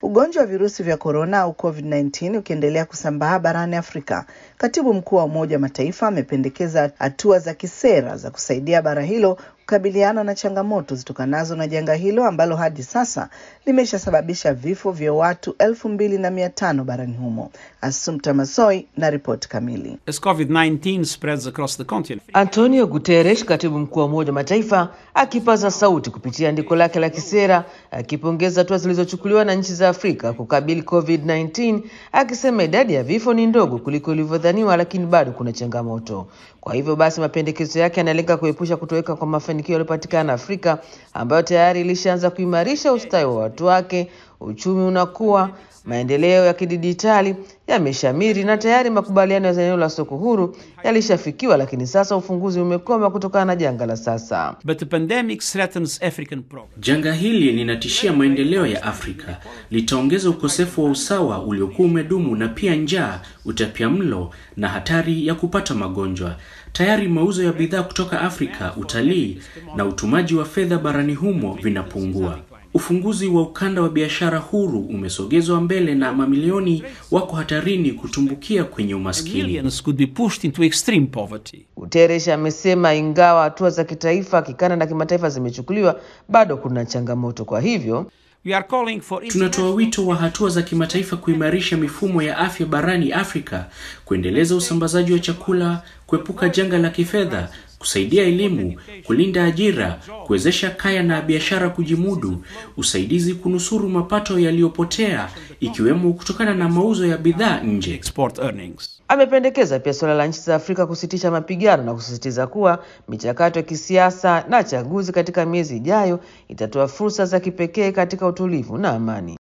Ugonjwa wa virusi vya korona au COVID-19 ukiendelea kusambaa barani Afrika, katibu mkuu wa Umoja wa Mataifa amependekeza hatua za kisera za kusaidia bara hilo kukabiliana na changamoto zitokanazo na janga hilo ambalo hadi sasa limeshasababisha vifo vya watu elfu mbili na mia tano barani humo. Assumpta Masoi na ripoti kamili. As COVID-19 spreads across the continent. Antonio Guterres, katibu mkuu wa Umoja wa Mataifa, akipaza sauti kupitia andiko lake la kisera, akipongeza hatua zilizochukuliwa na nchi za Afrika kukabili COVID-19, akisema idadi ya vifo ni ndogo kuliko ilivyodhaniwa, lakini bado kuna changamoto. Kwa hivyo basi, mapendekezo yake yanalenga kuepusha kutoweka kwa mafanikio yaliyopatikana Afrika, ambayo tayari ilishaanza kuimarisha ustawi wa watu wake, uchumi unakuwa maendeleo ya kidijitali yameshamiri na tayari makubaliano ya eneo la soko huru yalishafikiwa, lakini sasa ufunguzi umekoma kutokana na janga la sasa. But the pandemic threatens African progress. Janga hili linatishia maendeleo ya Afrika, litaongeza ukosefu wa usawa uliokuwa umedumu na pia njaa, utapiamlo na hatari ya kupata magonjwa. Tayari mauzo ya bidhaa kutoka Afrika, utalii na utumaji wa fedha barani humo vinapungua. Ufunguzi wa ukanda wa biashara huru umesogezwa mbele na mamilioni wako hatarini kutumbukia kwenye umaskini. Millions could be pushed into extreme poverty. Guterres amesema ingawa hatua za kitaifa, kikanda na kimataifa zimechukuliwa, bado kuna changamoto. Kwa hivyo We are calling for Tunatoa wito wa hatua za kimataifa kuimarisha mifumo ya afya barani Afrika, kuendeleza usambazaji wa chakula, kuepuka janga la kifedha, kusaidia elimu, kulinda ajira, kuwezesha kaya na biashara kujimudu, usaidizi kunusuru mapato yaliyopotea ikiwemo kutokana na mauzo ya bidhaa nje. export earnings. amependekeza pia suala la nchi za Afrika kusitisha mapigano na kusisitiza kuwa michakato ya kisiasa na chaguzi katika miezi ijayo itatoa fursa za kipekee katika utulivu na amani.